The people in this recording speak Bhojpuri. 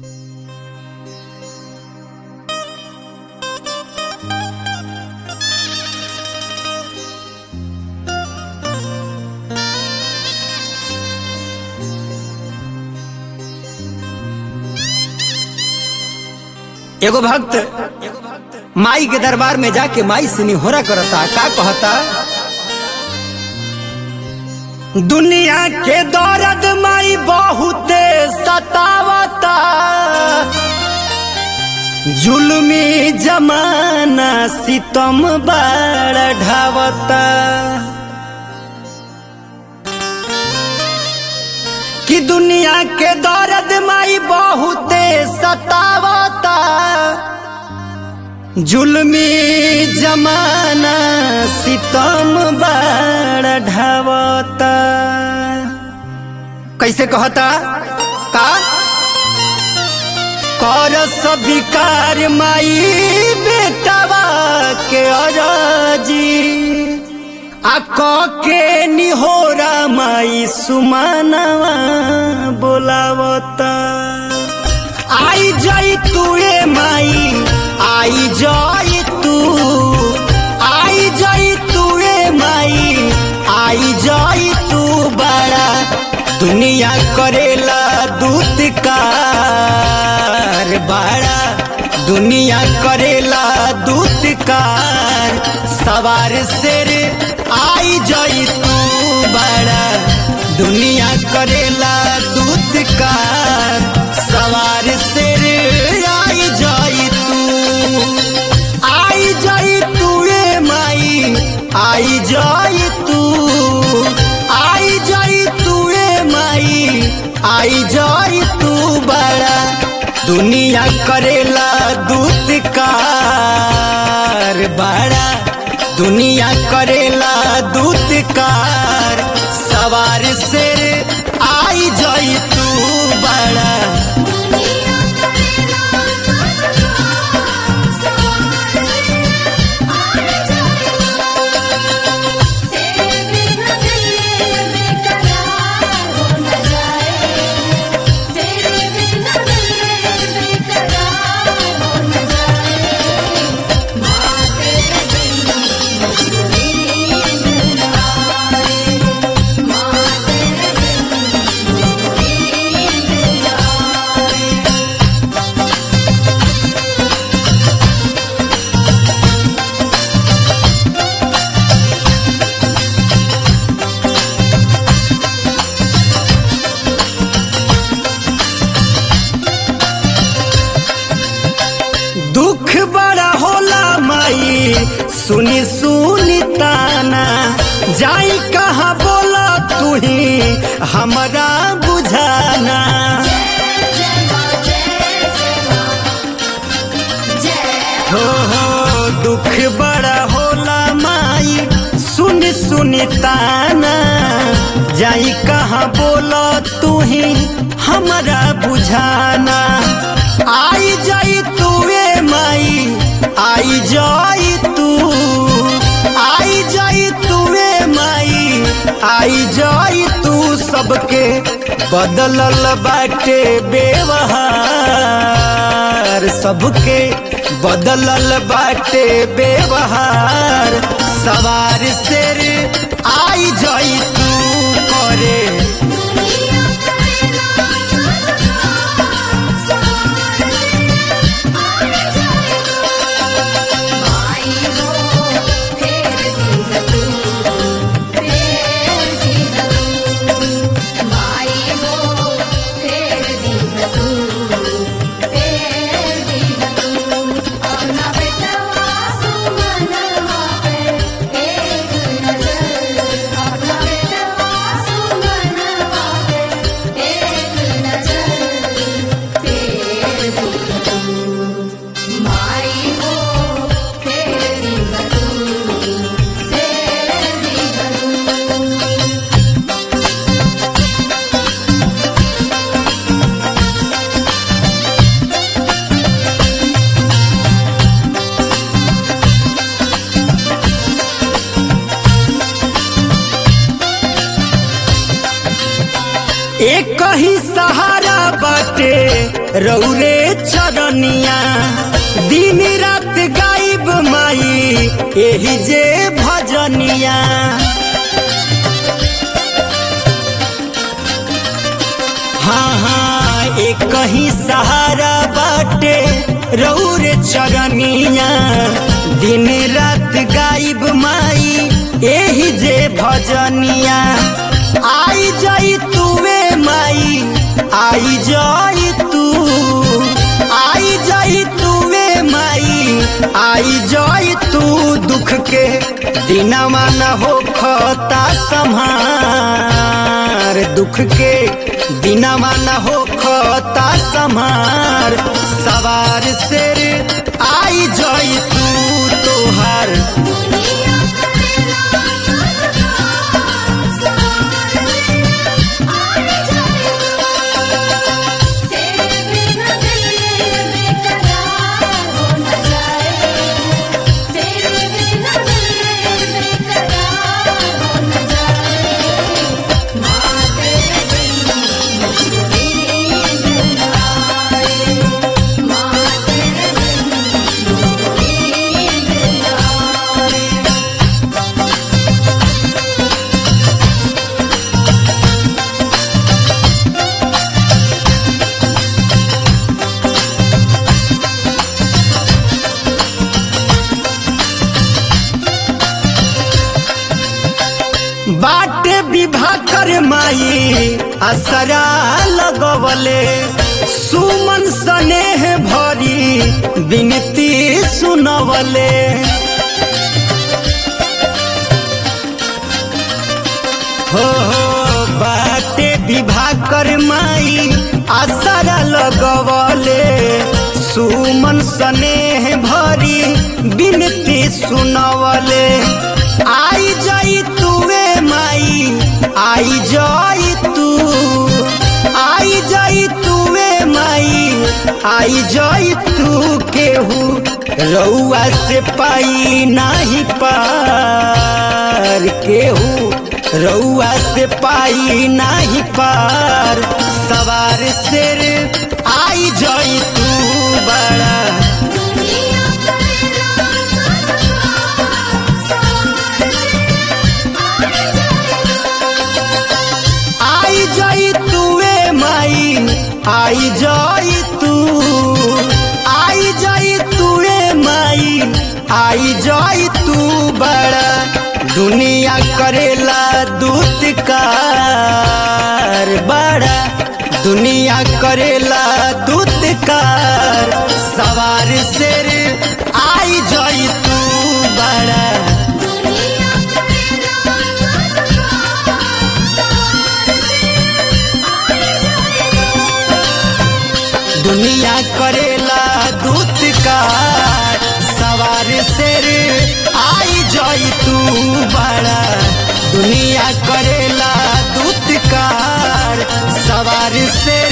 एगो भक्त माई के दरबार में जाके माई से निहोरा करता का कहता दुनिया के दौरद माई बहुते सतावता जुल्मी जमाना सितम बाड़ ढावता कि दुनिया के दौरद माई बहुते सतावता जुल्मी जमाना सितम बाड़ ढावता कैसे कहता का कर सबिकार माई बेटवा के अरजी आ क के निहोरा माई सुमानवा बोलावता आई जाई तू ए माई आई जाई तू आई जाई तू ए माई आई जाई तू बड़ा दुनिया करेला दूत कार बड़ा दुनिया करेला दूत कार सवार शेर आई जाई तू बड़ा दुनिया करेला दूत कार सवार शेर आई जाई तू आई जाई तू ए माई आई जाई तू आई जाई तू ए माई आई जाई तू बड़ा दुनिया करेला दूत कार बड़ा दुनिया करेला दूत कार सवार से आई जाई तू बड़ा दुनिया करेला सवार से आए जाए तेरे बिना दिल बेकरार हो न जाए तेरे बिना दिल बेकरार हो न जाए माँ तेरे बिन मुझको नींद न आए माँ तेरे बिन मुझको नींद न आए दुख बड़ा होला माई सुनी सुनी ताना जाई कहा बोला तू ही हमरा बुझाना जय माँ जय जय माँ जय हो हो दुख बड़ा होला माई सुन सुनी ताना जाई कहा बोला तू ही हमरा बुझाना आई जाई तू ए माई आई जाई तू आई जाई तू ए माई आई जाई तू सबके बदलल बाटे बेवहार सबके बदलल बाटे बेवहार सवार शेर आई जाई तू करे दुनिया करेला सवार से आए जाए माई हो फेर दी तू फेर दी तू माई हो फेर दी तू फेर दी तू अपना बेटवा सुमनवा पे एक नजर अपना बेटवा सुमनवा पे एक नजर फेर दी तू माई हो फेर दी तू फेर दी तू एक ही सहारा बाटे रौरे चरनिया दिन रात गाइब माई एही जे भजनिया हाँ हाँ एक कहीं सहारा बाटे रौरे चरनिया दिन रात गाइब माई एही जे भजनिया आई जाई तुवे माई आई जाई तू आई जाई तुवे माई आई जाई तू दुख के दिनवा न हो खता संहार दुख के दिनवा न हो खता संहार सवार शेर आई जाई तू तोहार दुनिया करेला सवार से आए जाए तेरे बिना दिल बेकरार हो न जाए तेरे बिना दिल बेकरार हो न जाए माँ तेरे बिन मुझको नींद न आए माँ तेरे बिन मुझको नींद न आए बाटे विवाह कर माई असरा लगवले सुमन स्नेह भरी विनती सुनवले हो हो बाटे विवाह कर माई असरा लगवले सुमन स्नेह भरी विनती सुनवले आई जाई तुवे माई आई जाई तू आई जाई तुवे माई आई जाई तू केहू रउआ से पाई नाही पार केहू रउआ से पाई नाही पार सवार शेर आई जाई तू बड़ा दुनिया करेला सवार से आए जाए आई जाई तुवे माई आई जाई तू आई जाई तुवे माई आई जाई तू बड़ा दुनिया करेला दूत कार बड़ा दुनिया करेला दूत कार सवार शेर आई जाई तू बड़ा दुनिया करेला सवार से आए जाए दुनिया करेला दूत का सवार शेर आई जाई तू बड़ा दुनिया करेला दूत का सवार शेर